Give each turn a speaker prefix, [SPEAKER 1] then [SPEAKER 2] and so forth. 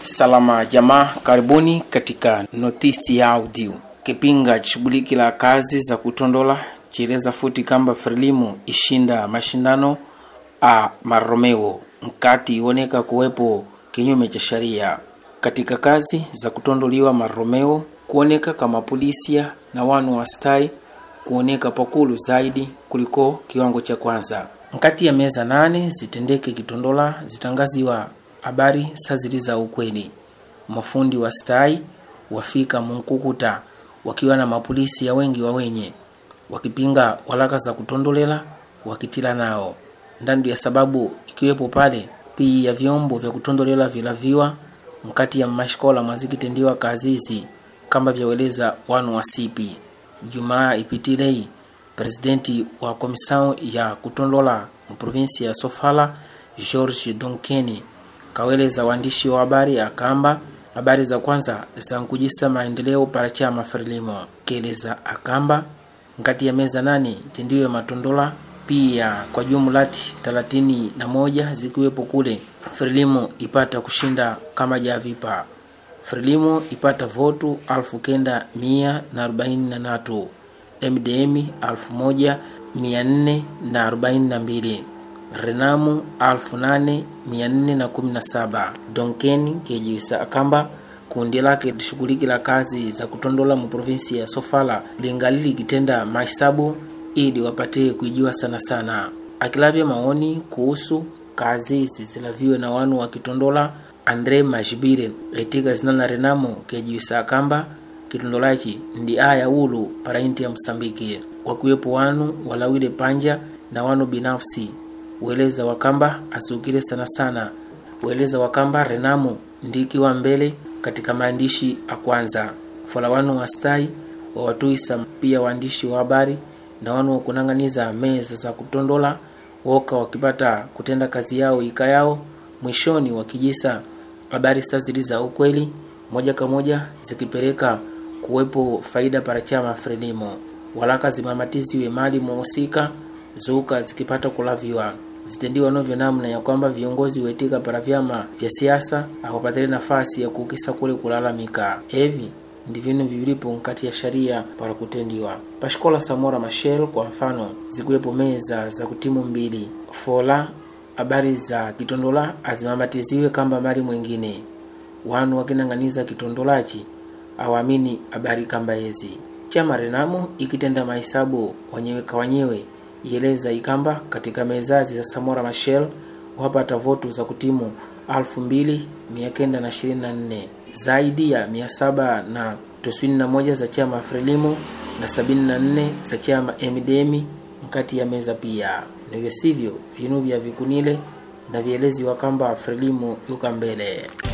[SPEAKER 1] Salama jamaa, karibuni katika notisi ya audio. Kipinga chishughuliki la kazi za kutondola chieleza futi kamba Frelimu ishinda mashindano a Maromeo mkati ioneka kuwepo kinyume cha sheria katika kazi za kutondoliwa Maromeo, kuoneka kama polisia na wanu wastai kuoneka pakulu zaidi kuliko kiwango cha kwanza. Mkati ya meza nane zitendeke kitondola zitangaziwa habari sazili za ukweli. Mafundi wa stai wafika munkukuta wakiwa na mapolisi ya wengi wa wenye wakipinga walaka za kutondolela wakitila nao ndandu ya sababu ikiwepo pale pii ya vyombo vya kutondolela vilaviwa mkati ya mashikola mwazikitendiwa kazi hizi kamba vyaweleza wanu wa sipi jumaa ipitilei presidenti wa komisao ya kutondola muprovinsi ya sofala george donkeni kaweleza waandishi wa habari akamba habari za kwanza zankujisa maendeleo para chama frelimo keleza akamba nkati ya meza nane tendiwe matondola pia kwa jumlati talatini na moja zikiwepo kule frelimo ipata kushinda kama javipa frelimo ipata votu alfu kenda mia na arobaini na natu mdm alfu moja mia nne na arobaini na mbili renamu alfu nane mia nne na kumi na saba donkeni kejiwisa akamba kundi lake lishughuliki la kazi za kutondola mu provinsi ya sofala lingali likitenda mahesabu ili wapate kuijua sana sana akilavya maoni kuhusu kazi zisilaviwe na wanu wakitondola andre majibire etika zinana renamo kejiwisa akamba kitondolachi ndi aya ulu para inti ya msambiki wakiwepo wanu walawile panja na wanu binafsi weleza wakamba azukile sana sana weleza wakamba renamo ndikiwa mbele katika maandishi a kwanza fola wanu wastai wawatuisa pia waandishi wa habari na wanu wakunang'aniza meza za kutondola woka wakipata kutenda kazi yao ika yao mwishoni wakijisa habari sa zili za ukweli moja kwa moja zikipeleka kuwepo faida para chama frelimo walaka zimamatiziwe mali muhusika zuka zikipata kulaviwa zitendiwa novyo namna ya kwamba viongozi wetika para vyama vya siasa akupatile nafasi ya kukisa kule kulalamika evi ndi vinu vivilipo nkati ya sharia para kutendiwa pashikola samora machel kwa mfano zikuwepo meza za kutimu mbili fola habari za kitondola azimamatiziwe kamba mali mwingine wanu wakinang'aniza kitondolachi awamini habari kamba ezi chama renamo ikitenda mahesabu wanyewe kwa wanyewe ieleza ikamba katika mezazi za samora machel wapata votu za kutimu 2924 zaidi ya 700 na toswini na moja za chama frelimo na 74 za chama mdm mkati ya meza pia nivyo sivyo vinu vya vikunile na vielezi wakamba frelimo yuka mbele